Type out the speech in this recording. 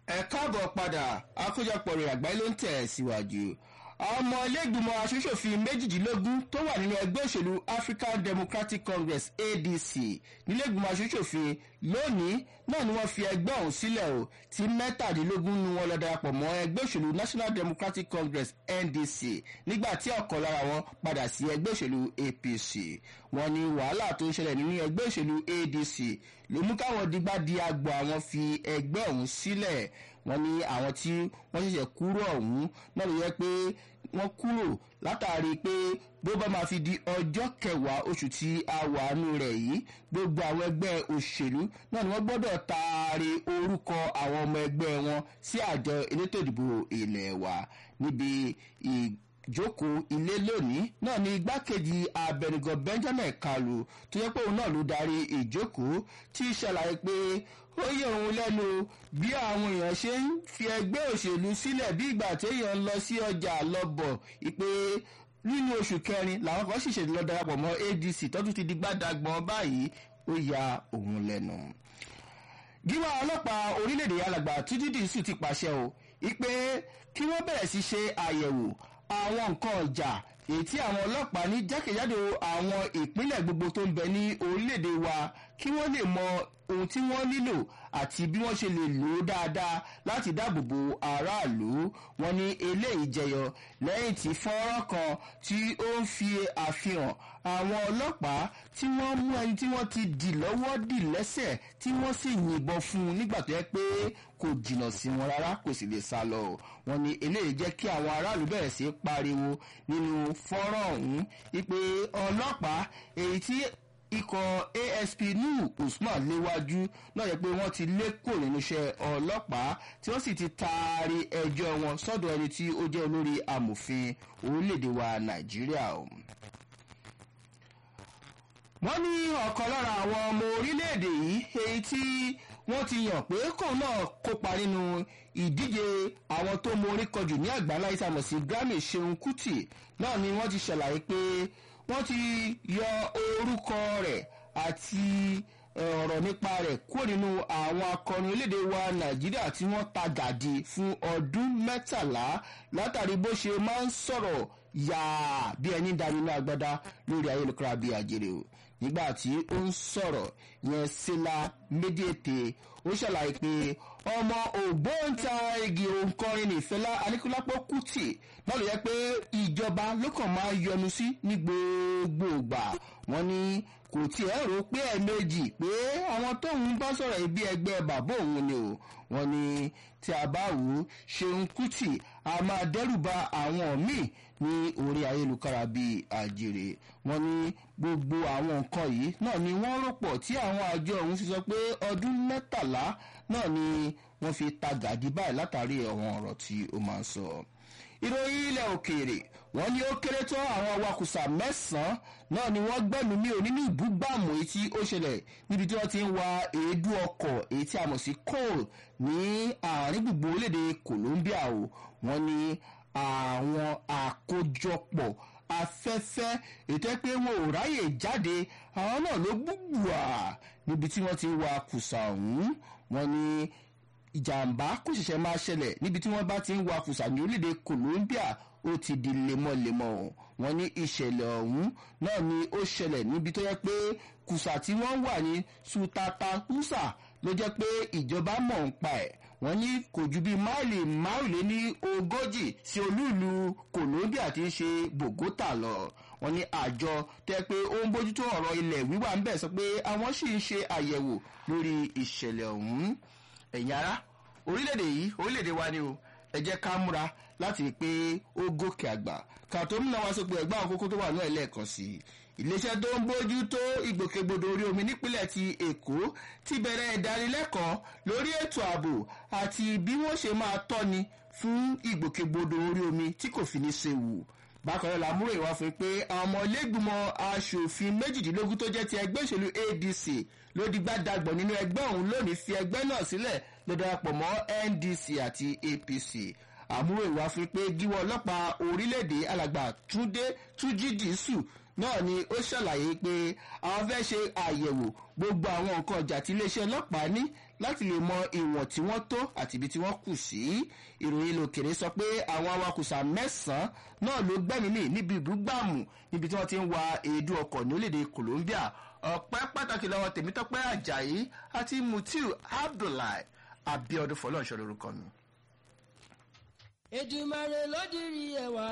ẹ káàbọ̀ padà àkójọpọ̀ rẹ̀ àgbáyé ló ń tẹ̀ síwájú ọmọ ilégbìmọ̀ aṣòṣòfin méjìdínlógún tó wà nínú ẹgbẹ́ òṣèlú african democratic congress adc nílégbìmọ̀ aṣòṣòfin lónìí náà ni wọ́n fi ẹgbẹ́ ọ̀hún sílẹ̀ o tí mẹ́tàdínlógún ni wọ́n lọ darapọ̀ mọ́ ẹgbẹ́ òṣèlú national democratic congress ndc nígbà tí ọ̀kan lára wọn padà sí ẹgbẹ́ òṣèlú apc wọ́n ní wàhálà tó ń ṣẹlẹ̀ nínú ẹgbẹ́ òṣèlú adc ló mú káwọn digbá di agbo àwọn fi ẹgbẹ́ ọ̀hún sílẹ̀ wọ́n ní àwọn tí wọ́n ṣẹ̀ṣẹ̀ kúrò ọ̀hún náà ló yẹ pé wọ́n kúrò látàrí pé bó bá máa fi di ọjọ́ kẹwàá oṣù tí a wà nù rẹ̀ yìí gbogbo àwọn ẹgbẹ́ òṣèlú náà ni wọ́n gbọ́dọ̀ taari orúkọ àwọn ọmọ ẹgbẹ́ wọn sí àjọ elétò ìdìbò ilẹ̀ wa níbi ìjókòó ilé lónìí náà ni igbákejì abẹnugan benjamin kalu tó yẹ pé òun náà ló darí ìjókòó tí ṣàlàyé pé ó yẹ òun lẹ́nu bí àwọn èèyàn ṣe ń fi ẹgbẹ́ òṣèlú sílẹ̀ bí ìgbà téèyàn ń lọ sí ọjà lọ́bọ̀ ìpè nínú oṣù kẹrin làwọn kan ṣìṣẹ́ lọ darapọ̀ mọ́ adc tọ́jú ti di gbàdàgbọ́n báyìí ó ya òun lẹ́nu. gíwá ọlọ́pàá orílẹ̀-èdè alàgbà títí dìísù ti pàṣẹ o ìpè kí wọ́n bẹ̀rẹ̀ sí ṣe àyẹ̀wò àwọn nǹkan ọjà èyí tí àwọn ọlọ́pàá ní jákèjádò àwọn ìpínlẹ̀ gbogbo tó ń bẹ ní orílẹ̀-èdè wa kí wọ́n lè mọ ohun tí wọ́n nílò àti bí wọ́n ṣe lè lò ó dáadáa láti dáàbòbò aráàlú wọn ní eléyìí jẹyọ lẹ́yìn tí fọ́nrán kan tí ó ń fi àfihàn àwọn ọlọ́pàá tí wọ́n mú ẹni tí wọ́n ti dì lọ́wọ́ dì lẹ́sẹ̀ tí wọ́n sì yìnbọn fún un nígbà tó yẹ pé kò jìnnà sí wọn rárá kò sì lè sá lọ wọn ní eléyìí jẹ́ kí àwọn aráàlú bẹ̀rẹ̀ sí pariwo nínú fọ́nrán ọ̀hún wípé ọlọ́pàá èyí tí ikọ̀ asp nuhu usman léwájú náà yẹ pé wọ́n ti lé kúrò nínú iṣẹ́ ọlọ́pàá tí wọ́n sì ti taari ẹjọ́ wọn sọ́dọ̀ ẹni tí ó jẹ́ olórí amòfin orílẹ̀-èdè wa nàìjíríà wọ́n ní ọ̀kan lára àwọn ọmọ orílẹ̀-èdè yìí èyí tí wọ́n ti yàn pé kóun náà kópa nínú ìdíje àwọn tó mọ orí kọjù ní àgbáńlá ìsàmọ̀ sí grammy seun kuti náà ni wọ́n ti ṣàlàyé pé wọ́n ti yọ orúkọ rẹ̀ àti ọ̀rọ̀ nípa rẹ̀ kúrò nínú àwọn akọrin orílẹ̀-èdè wa nàìjíríà tí wọ́n ta gàdí fún ọdún mẹ́tàlá látàrí bó ṣe máa ń sọ̀rọ̀ yàá bí ẹni dá nínú agbada lórí ayélujára bíi àjèrè o nígbà tí ó ń sọ̀rọ̀ yẹn sílá méjèèté ó ṣàlàyé pé ọmọ ògbóǹtarìgì òǹkọrin nìfẹ́lá aníkúlápọ̀ kùtì náà ló yẹ pé ìjọba ló kàn máa yọnu sí ní gbogbo ìgbà wọn ní kò tiẹ̀ rò pé ẹ̀ẹ̀mejì pé àwọn tóun bá sọ̀rọ̀ ibi ẹgbẹ́ bàbá òun ni o wọn ní tí a bá wù ú ṣeun kùtì a máa dẹ́rù ba àwọn míì ní orí ayélujára bíi àjèrè wọn ní gbogbo àwọn nǹkan yìí náà ni wọ́n rò pọ̀ tí àwọn àjọ ọ̀hún ti sọ pé ọdún mẹ́tàlá náà ni wọ́n fi ta gàdí báyìí látàrí àwọn ọ̀rọ̀ tí ó máa ń sọ. ìròyìn ilẹ̀ òkèèrè wọ́n ní ó kéré tó àwọn awakùsà mẹ́sàn-án náà ni wọ́n gbẹ́nu mí ò nínú ìbúgbàmù èyí tí ó ṣẹlẹ̀ níbi tí wọ́n ti ń wa èédú ọkọ̀ èyí tí a mọ̀ sí coal ní àárín gbùgbù orílẹ̀-èdè colombia o wọ́n ní àwọn àkójọpọ̀ afẹ́fẹ́ ètò ẹ pé wọn ò ráyè jáde àwọn náà ló gbùgbùà níbi tí wọ́n ti ń wa kùsà ọ̀hún wọ́n ní ìjàmbá kò ṣẹ̀ṣẹ̀ máa ṣẹlẹ̀ níbi tí wọ́n bá ti ń wa kùsà ní orílẹ̀-èdè colombia ó ti di lemọ́lemọ́ wọ́n ní ìṣẹ̀lẹ̀ ọ̀hún náà ni ó ṣẹlẹ̀ níbi tó yẹ pé kùsà tí wọ́n wà ní sutatakusa ló jẹ́ pé ìjọba mọ̀ ń pa ẹ̀ wọ́n ní kò ju bíi máìlì márùnléní ogójì sí olúùlú colombia tí ń ṣe bogota lọ wọ́n ní àjọ tẹ́ pé ó ń bójútó ọ̀rọ̀ ilẹ̀ wíwà ń bẹ̀ sọ pé àwọn sì ń ṣe àyẹ̀wò lórí ìṣẹ̀lẹ̀ ọ̀hún ẹ̀yìn ara orílẹ̀-èdè yìí orílẹ̀-èdè wa ni o ẹ jẹ́ ká múra láti rí i pé ó gòkè àgbà kàtó múná wá sópin ẹ̀gbọ́n àkókò tó wà náà lẹ́ẹ̀kan sí i iléeṣẹ́ tó ń bójú tó ìgbòkègbodò orí omi nípínlẹ̀ ti èkó ti bẹ̀rẹ̀ ìdánilẹ́kọ̀ọ́ lórí ètò ààbò àti bí wọ́n ṣe máa tọ́ni fún ìgbòkègbodò orí omi tí kò fi ní séwu bákan náà làmúrò ìwà fún pé àwọn ọmọ ilégbìmọ̀ asòfin méjìdínlógún tó jẹ́ ti ẹgbẹ́ òṣèlú adc ló di gbàdàgbọ̀ nínú ẹgbẹ́ ọ̀hún lónìí fi ẹgbẹ́ náà sílẹ̀ ló darapọ̀ mọ́ ndc àti apc àmúrò ìwà fún pé gíwọ́ ọlọ́pàá orílẹ̀-èdè alàgbà túndé túnjí dìísù náà ni ó ṣàlàyé pé àwọn fẹ́ ṣe àyẹ̀wò gbogbo àwọn nǹkan ọjà tí iléeṣẹ́ ọlọ́pàá ní láti lè mọ ìwọ̀n tí wọ́n tó àti ibi tí wọ́n kù sí ìròyìn lòkèrè sọ pé àwọn awakùsà mẹ́sàn-án náà ló gbẹ́mìí mì níbi ìbúgbàmù níbi tí wọ́n ti ń wa èédú ọkọ̀ ní orílẹ̀-èdè colombia ọ̀pẹ́ pàtàkì lọ́wọ́ tèmítọ́pẹ́ ajayi àti mutiu abdullahi abiodun fọlọ́ọ̀ṣọ́ lórúkọ mi. èdùmàrè ló dirí ẹwà